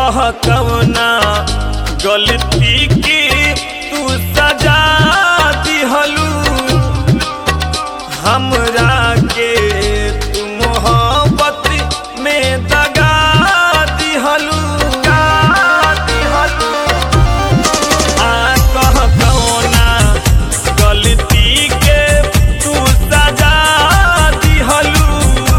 कह कवना गलती की तू सजा दिहलू हमरा के तू मोहब्बत में दगा दिहलू दिहलू आ कह कवना गलती के तू सजा दिहलू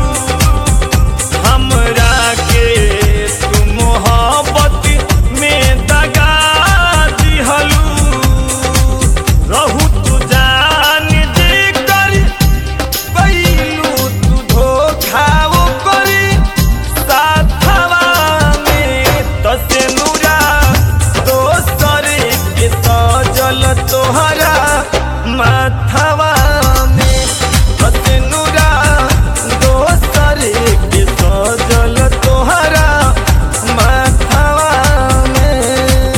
हमरा के तू मोहब्बत में दगा दिहलू रहू तू जान दे कर कैलू तू धोखा वो करी साथवा में तसे नूरा दोसर के सजल तोहरा माथवा में तसे नूरा दोसर के सजल तोहरा माथवा में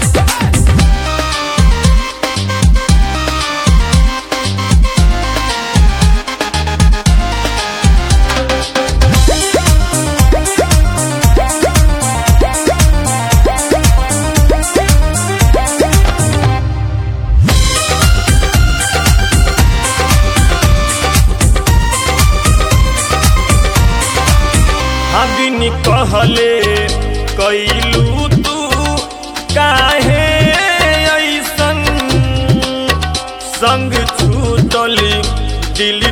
हबिन कहले कैलू तू काहे ऐसन संग छूटल दिल